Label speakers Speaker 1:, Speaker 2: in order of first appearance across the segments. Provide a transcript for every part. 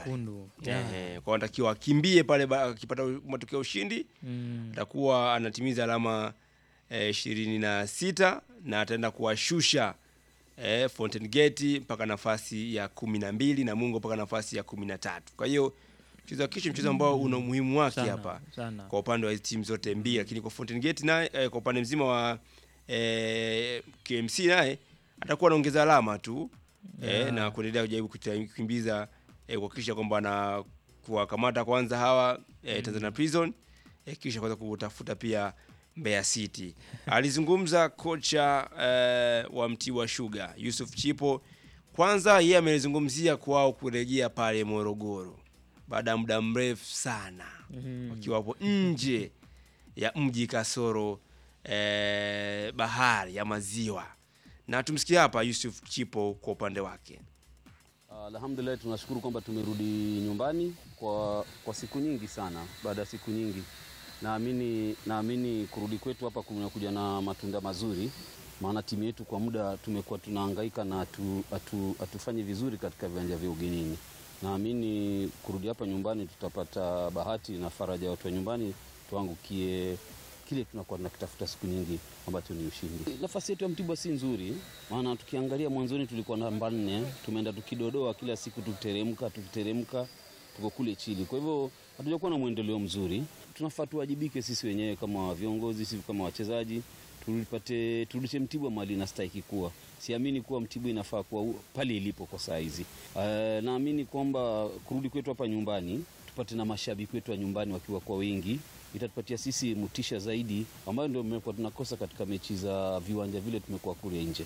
Speaker 1: nyekundu yeah.
Speaker 2: Eh, kwa anatakiwa akimbie pale ba- akipata u- matokeo ya ushindi
Speaker 1: mm.
Speaker 2: atakuwa anatimiza alama ishirini na sita na ataenda kuwashusha eh, Fountain Gate mpaka nafasi ya kumi na mbili na Mungo mpaka nafasi ya kumi na tatu. Kwa hiyo mchezo wa kesho mchezo ambao una umuhimu wake
Speaker 1: Sana,
Speaker 2: hapa
Speaker 1: sana.
Speaker 2: kwa upande wa hizi timu zote mbili, lakini kwa Fountain Gate naye eh, kwa upande mzima wa eh, KMC naye atakuwa anaongeza alama tu eh, na kuendelea kujaribu kuta- kukimbiza eh, kuhakikisha kwamba na kuwakamata kwanza hawa eh, Tanzania Prison eh, kisha kwanza kutafuta pia Mbeya City. Alizungumza kocha eh, wa Mtibwa Sugar Yusuf Chipo. Kwanza yeye amelizungumzia kwao kurejea pale Morogoro baada ya muda mrefu sana
Speaker 1: Mhm.
Speaker 2: wakiwa hapo nje ya mji kasoro eh, bahari ya maziwa, na tumsikie hapa Yusuf Chipo kwa upande wake.
Speaker 3: Alhamdulillah, tunashukuru kwamba tumerudi nyumbani kwa, kwa siku nyingi sana. Baada ya siku nyingi, naamini naamini kurudi kwetu hapa kumekuja na matunda mazuri, maana timu yetu kwa muda tumekuwa tunahangaika na hatu- hatu- hatufanyi vizuri katika viwanja vya ugenini. Naamini kurudi hapa nyumbani tutapata bahati na faraja ya watu wa nyumbani, tuangukie kile tunakuwa tunakitafuta siku nyingi ambacho ni ushindi. Nafasi yetu ya Mtibwa si nzuri, maana tukiangalia mwanzoni tulikuwa namba nne, tumeenda tukidodoa kila siku, tukiteremka tukiteremka, tuko kule chini. Kwa hivyo hatujakuwa na mwendeleo mzuri. Tunafaa tuwajibike sisi wenyewe kama viongozi, sisi kama wachezaji, tulipate turudishe Mtibwa mali inastahiki kuwa. Siamini kuwa Mtibwa inafaa kuwa u- pale ilipo kwa saa hizi. Uh, naamini kwamba kurudi kwetu hapa nyumbani tupate na mashabiki wetu wa nyumbani wakiwa kwa wingi itatupatia sisi mtisha zaidi, ambayo ndio mmekuwa tunakosa katika mechi za viwanja vile tumekuwa kule nje.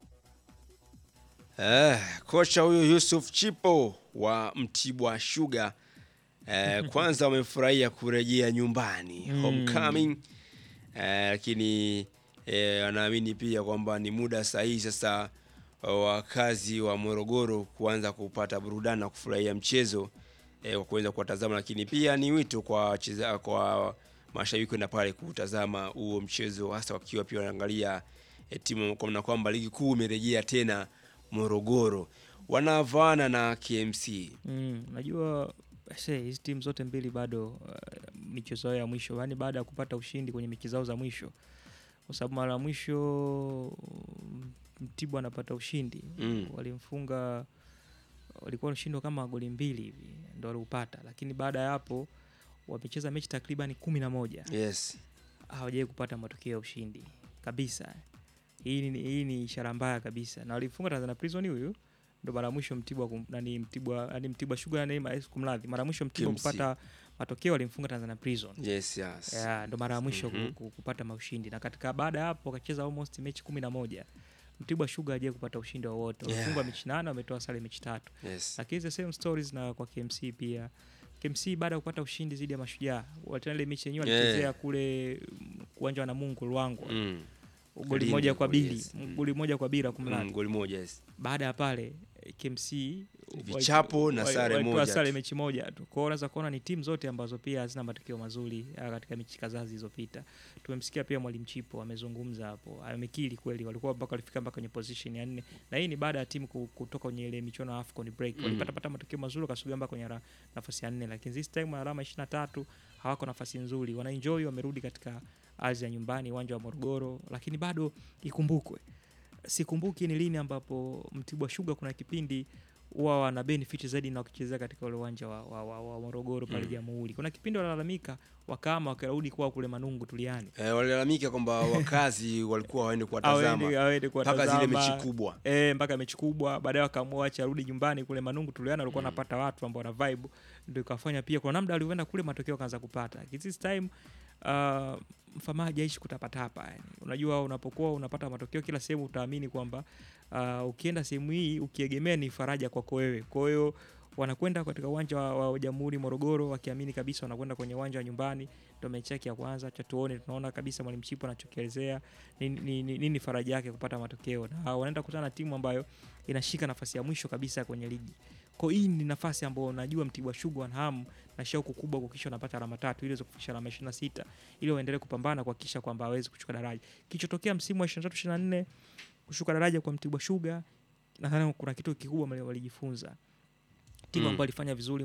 Speaker 2: Eh, kocha huyu Yusuf Chipo wa Mtibwa Sugar eh, kwanza wamefurahia kurejea nyumbani homecoming, eh, lakini eh, wanaamini pia kwamba ni muda sahihi sasa wa wakazi wa Morogoro kuanza kupata burudani na kufurahia mchezo eh, kwa kuweza kuwatazama, lakini pia ni wito kwa wacheza, kwa mashabiki kwenda pale kutazama huo mchezo, hasa wakiwa pia wanaangalia eh, timu kwa maana kwamba ligi kuu imerejea tena Morogoro, wanavaana na KMC.
Speaker 1: Mm, najua se hizi timu zote mbili bado uh, michezo yao ya mwisho, yaani baada ya kupata ushindi kwenye mechi zao za mwisho, kwa sababu mara ya mwisho mm, Mtibwa anapata ushindi
Speaker 2: Mm.
Speaker 1: walimfunga, walikuwa ushindi kama goli mbili hivi ndo waliupata, lakini baada ya hapo wamecheza mechi takriban kumi na moja
Speaker 2: Yes.
Speaker 1: hawajawai kupata matokeo ya ushindi kabisa. Hii ni, hii ni ishara mbaya kabisa, na walimfunga Tanzania Prison huyu ndo mara ya mwisho Mtibwa kum, nani Mtibwa nani Mtibwa Sugar nani ma- kumradhi, mara ya mwisho Mtibwa
Speaker 2: KMC.
Speaker 1: kupata matokeo walimfunga Tanzania Prison
Speaker 2: Yes, yes.
Speaker 1: yeah, ndo mara ya mwisho
Speaker 2: Mhm.
Speaker 1: ku- ku- kupata maushindi, na katika baada ya hapo wakacheza almost mechi kumi na moja Mtibwa Sugar hajawai kupata ushindi wowote,
Speaker 2: Yeah.
Speaker 1: wamefungwa mechi nane, wametoa sare mechi tatu
Speaker 2: Yes.
Speaker 1: lakini the same stories na kwa KMC pia. KMC baada ya kupata ushindi dhidi ya Mashujaa, tena ile mechi yenyewe
Speaker 2: Yeah.
Speaker 1: walichezea kule mm, uwanja wa Namungo Luangwa,
Speaker 2: Mm.
Speaker 1: goli
Speaker 2: Lindi
Speaker 1: moja kwa
Speaker 2: kule,
Speaker 1: bili,
Speaker 2: yes. Mm.
Speaker 1: goli moja kwa bila kumradhi.
Speaker 2: Mm, goli moja yes.
Speaker 1: Baada ya pale eh, KMC
Speaker 2: Vichapo na
Speaker 1: wali-
Speaker 2: sare
Speaker 1: walitoa
Speaker 2: moja
Speaker 1: sare
Speaker 2: tu.
Speaker 1: mechi moja tu. Kwa hiyo unaweza kuona ni timu zote ambazo pia hazina matokeo mazuri ah, katika mechi kadhaa zilizopita. Tumemsikia pia Mwalimu Chipo amezungumza hapo, amekiri kweli walikuwa mpaka walifika mpaka kwenye position ya nne, na hii ni baada ya timu ku- kutoka kwenye ile michuano ya AFCON break.
Speaker 2: Mm.
Speaker 1: Walipata pata matokeo mazuri wakasogea mpaka kwenye ra- nafasi ya nne, lakini this time alama 23 hawako nafasi nzuri, wanaenjoy, wamerudi katika ardhi ya nyumbani, uwanja wa Morogoro, lakini bado ikumbukwe sikumbuki ni lini ambapo Mtibwa Sugar kuna kipindi huwa wana benefit zaidi na wakichezea katika ule uwanja wa, wa, wa, wa Morogoro pale
Speaker 2: Mm.
Speaker 1: Jamhuri. Kuna kipindi wanalalamika wakama wakarudi kwa kule Manungu Tuliani,
Speaker 2: Eh, walilalamika kwamba wakazi walikuwa waende kuwatazama
Speaker 1: awende awende
Speaker 2: mpaka zile
Speaker 1: kuwatazama
Speaker 2: mechi kubwa.
Speaker 1: eh, mpaka mechi kubwa, baadaye wakaamua acha arudi nyumbani kule Manungu Tuliani, walikuwa
Speaker 2: Mm.
Speaker 1: wanapata watu ambao wana vibe, ndio ikafanya pia kuna namna walivyoenda kule matokeo kaanza kupata. Lakini This time uh, mfamaji hajaishi kutapatapa yani. Unajua, unapokuwa unapata matokeo kila sehemu, utaamini kwamba uh, ukienda sehemu hii ukiegemea ni faraja kwako wewe. Kwa hiyo wanakwenda katika uwanja wa, wa Jamhuri Morogoro, wakiamini kabisa wanakwenda kwenye uwanja wa nyumbani. Ndio mechi yake ya kwanza, cha tuone, tunaona kabisa mwalimu Chipo anachokielezea nini, nini, nini faraja yake kupata matokeo, na wanaenda kukutana na timu ambayo inashika nafasi ya mwisho kabisa kwenye ligi. Kwa hiyo hii ni nafasi ambayo najua Mtibwa Sugar wana hamu na shauku kubwa kuhakikisha wanapata alama tatu ili waweze kufikisha alama 26 ili waendelee kupambana kuhakikisha kwamba hawezi kushuka daraja. Kilichotokea msimu wa 23 24 kushuka daraja kwa Mtibwa Sugar, nadhani kuna kitu kikubwa walijifunza. Timu
Speaker 2: Mm.
Speaker 1: ambayo ilifanya vizuri